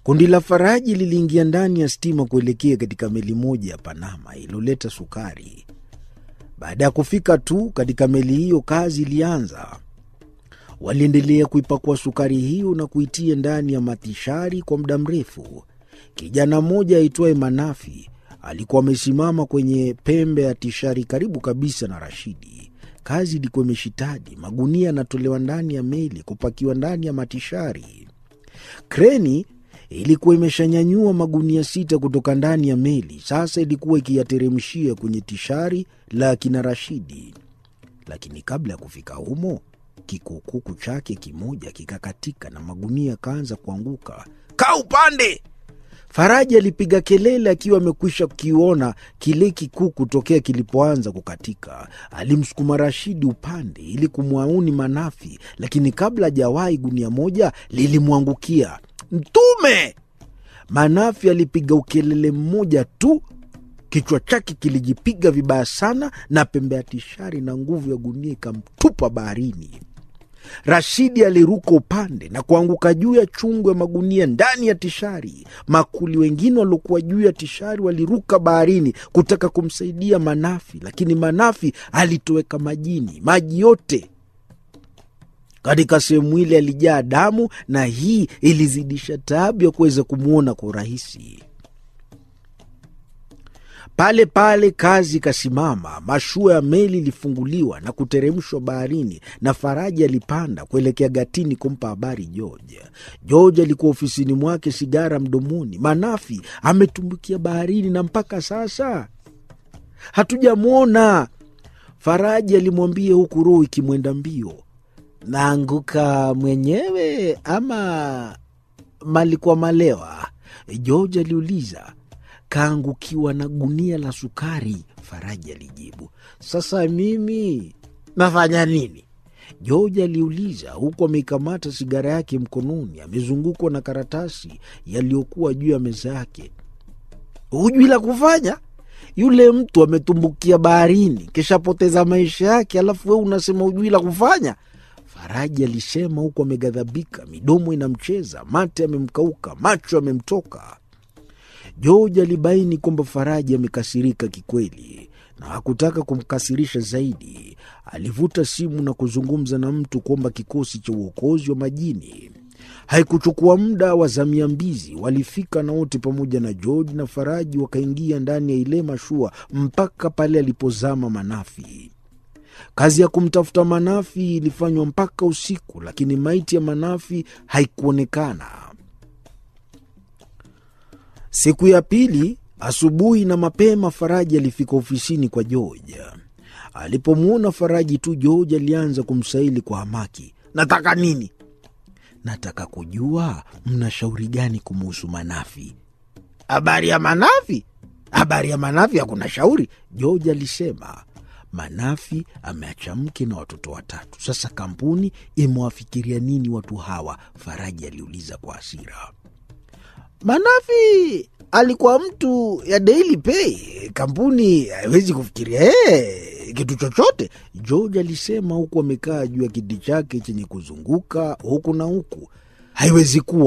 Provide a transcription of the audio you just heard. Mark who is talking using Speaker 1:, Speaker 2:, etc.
Speaker 1: Kundi la Faraji liliingia ndani ya stima kuelekea katika meli moja ya Panama iliyoleta sukari. Baada ya kufika tu katika meli hiyo, kazi ilianza. Waliendelea kuipakua sukari hiyo na kuitia ndani ya matishari kwa muda mrefu. Kijana mmoja aitwaye Manafi alikuwa amesimama kwenye pembe ya tishari karibu kabisa na Rashidi. Kazi ilikuwa imeshitadi. Magunia yanatolewa ndani ya meli kupakiwa ndani ya matishari. Kreni ilikuwa imeshanyanyua magunia sita kutoka ndani ya meli, sasa ilikuwa ikiyateremshia kwenye tishari la kina Rashidi. Lakini kabla ya kufika humo, kikukuku chake kimoja kikakatika na magunia yakaanza kuanguka. Kaa upande! Faraji alipiga kelele akiwa amekwisha kukiona kile kikuku tokea kilipoanza kukatika. Alimsukuma Rashidi upande ili kumwauni Manafi, lakini kabla hajawahi gunia moja lilimwangukia. Mtume! Manafi alipiga ukelele mmoja tu, kichwa chake kilijipiga vibaya sana, na pembe ya tishari na nguvu ya gunia ikamtupa baharini. Rashidi aliruka upande na kuanguka juu ya chungu ya magunia ndani ya tishari. Makuli wengine waliokuwa juu ya tishari waliruka baharini kutaka kumsaidia Manafi, lakini Manafi alitoweka majini. Maji yote katika sehemu ile yalijaa damu, na hii ilizidisha taabu ya kuweza kumwona kwa urahisi. Pale pale kazi ikasimama. Mashua ya meli ilifunguliwa na kuteremshwa baharini, na Faraji alipanda kuelekea gatini kumpa habari George. George alikuwa ofisini mwake, sigara mdomoni. Manafi ametumbukia baharini na mpaka sasa hatujamwona. Faraji alimwambia huku roho ikimwenda mbio. Naanguka mwenyewe ama malikuwa malewa? George aliuliza. Kaangukiwa na gunia la sukari, Faraji alijibu. Sasa mimi nafanya nini? George aliuliza, huku ameikamata sigara yake mkononi, amezungukwa na karatasi yaliyokuwa juu ya meza yake. Hujui la kufanya? Yule mtu ametumbukia baharini, kishapoteza maisha yake, alafu wewe unasema hujui la kufanya? Faraji alisema huku ameghadhabika, midomo inamcheza, mate amemkauka, macho amemtoka. George alibaini kwamba Faraji amekasirika kikweli na hakutaka kumkasirisha zaidi. Alivuta simu na kuzungumza na mtu kuomba kikosi cha uokozi wa majini. Haikuchukua muda, wazamia mbizi walifika na wote pamoja na George na Faraji wakaingia ndani ya ile mashua mpaka pale alipozama Manafi. Kazi ya kumtafuta Manafi ilifanywa mpaka usiku, lakini maiti ya Manafi haikuonekana. Siku ya pili asubuhi na mapema, Faraji alifika ofisini kwa George. Alipomwona Faraji tu, George alianza kumsaili kwa hamaki. Nataka nini? Nataka kujua mna shauri gani kumuhusu Manafi. Habari ya Manafi? Habari ya Manafi hakuna shauri, George alisema. Manafi ameacha mke na watoto watatu. Sasa kampuni imewafikiria nini watu hawa? Faraji aliuliza kwa hasira. Manafi alikuwa mtu ya Daily Pay, kampuni haiwezi kufikiria hey, kitu chochote, George alisema huku amekaa juu ya kiti chake chenye kuzunguka huku na huku. Haiwezi kuwa